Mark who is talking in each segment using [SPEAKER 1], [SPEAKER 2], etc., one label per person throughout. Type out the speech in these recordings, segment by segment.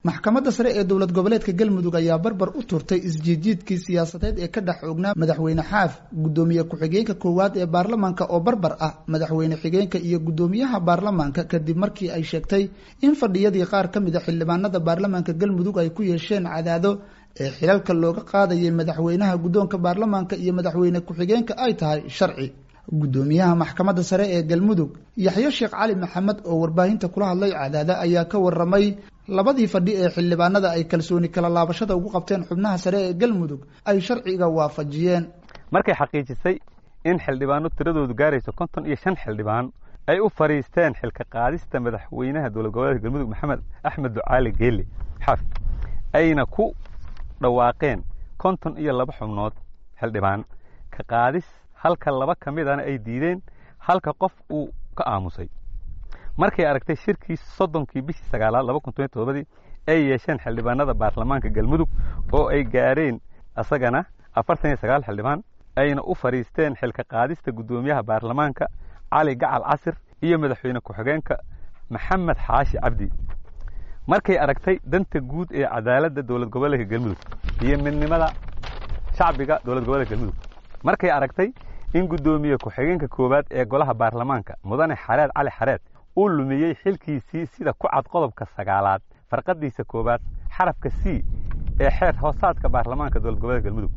[SPEAKER 1] maxkamadda sare ee dowlad goboleedka galmudug ayaa barbar u turtay isjiidjiidkii siyaasadeed ee ka dhex oognaa madaxweyne xaaf guddoomiye ku-xigeenka koowaad ee baarlamaanka oo barbar ah madaxweyne xigeenka iyo guddoomiyaha baarlamaanka kadib markii ay sheegtay in fadhiyadii qaar ka mid a xildhibaanada baarlamaanka galmudug ay ku yeesheen cadaado ee xilalka looga qaadayay madaxweynaha guddoonka baarlamaanka iyo madaxweyne ku-xigeenka ay tahay sharci guddoomiyaha maxkamadda sare ee galmudug yaxyo sheekh cali maxamed oo warbaahinta kula hadlay cadaada ayaa ka waramay labadii fadhi ee xildhibaanada ay kalsooni kala laabashada ugu qabteen xubnaha sare ee galmudug ay sharciga waafajiyeen
[SPEAKER 2] markay xaqiijisay in xildhibaano tiradoodu gaarayso konton iyo shan xildhibaan ay u fadhiisteen xilka qaadista madaxweynaha dowlad goboleedka galmudug maxamed axmed ducaali geeli xaaf ayna ku dhawaaqeen konton iyo laba xubnood xildhibaan ka qaadis halka laba ka midana ay diideen halka qof uu ka aamusay markay aragtay shirkii soddonkii bishii sagaalaad laba kun toban todobadii ay yeesheen xildhibaanada baarlamaanka galmudug oo ay gaareen isagana afartan iyo sagaal xildhibaan ayna u fadhiisteen xilka qaadista guddoomiyaha baarlamaanka cali gacal casir iyo madaxweyne ku-xigeenka maxamed xaashi cabdi markay aragtay danta guud ee cadaaladda dowlad goboleedka galmudug iyo midnimada shacbiga dowlad goboleedka galmudug markay aragtay in guddoomiye ku-xigeenka koowaad ee golaha baarlamaanka mudane xareed cali xareed uu lumiyey xilkiisii sida ku cad qodobka sagaalaad farqadiisa koowaad xarafka c ee xeer hoosaadka baarlamaanka dowlad goboleedka galmudug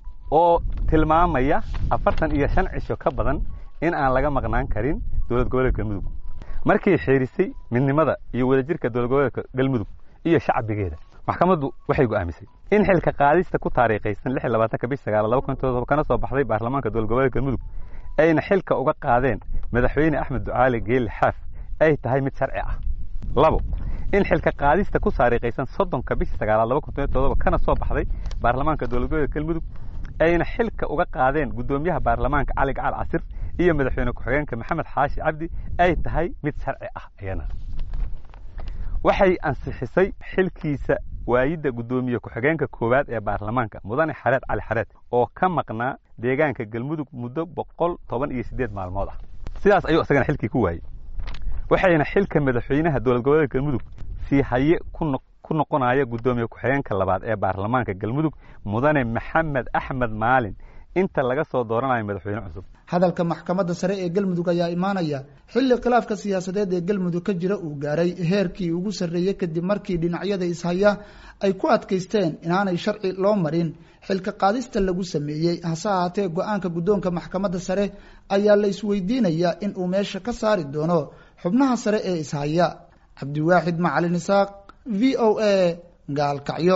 [SPEAKER 2] oo tilmaamaya afartan iyo shan cisho ka badan in aan laga maqnaan karin dowlad goboleedka galmudug markay xeerisay midnimada iyo wadajirka dowlad goboleedka galmudug iyo shacbigeeda maxkamaddu waxay go'aamisay in xilka qaadista ku taariikhaysan lix iyo labaatanka bish sagaal laba kun todoba kana soo baxday baarlamaanka dowlad goboleedka galmudug ayna xilka uga qaadeen madaxweyne axmed ducaali geeli xaaf ay tahay mid sharci ah labo in xilka qaadista ku taariikhaysan soddonka bishii sagaalaad laba kun toban todoba kana soo baxday baarlamaanka dowlad goboleedka galmudug ayna xilka uga qaadeen guddoomiyaha baarlamaanka cali gacal casir iyo madaxweyne ku-xigeenka maxamed xaashi cabdi ay tahay mid sharci ah iyana waxay ansixisay xilkiisa waayidda guddoomiye ku-xigeenka koowaad ee baarlamaanka mudane xareed cali xareed oo ka maqnaa deegaanka galmudug muddo boqol toban iyo siddeed maalmood ah sidaas ayuu isagana xilkii ku waayey waxayna xilka madaxweynaha dowlad goboleedka galmudug sii haye ku noqonaya guddoomiye ku-xigeenka labaad ee baarlamaanka galmudug mudane maxamed axmed maalin inta laga soo dooranayo madaxweyne cusub
[SPEAKER 1] hadalka maxkamadda sare ee galmudug ayaa imaanaya xilli khilaafka siyaasadeed ee galmudug ka jira uu gaaray heerkii ugu sarreeyey kadib markii dhinacyada ishaya ay ku adkaysteen inaanay sharci loo marin xilka qaadista lagu sameeyey hase ahaatee go-aanka guddoonka maxkamadda sare ayaa la isweydiinayaa in uu meesha ka saari doono xubnaha sare ee ishaya cabdiwaaxid macalin isaaq v o a gaalkacyo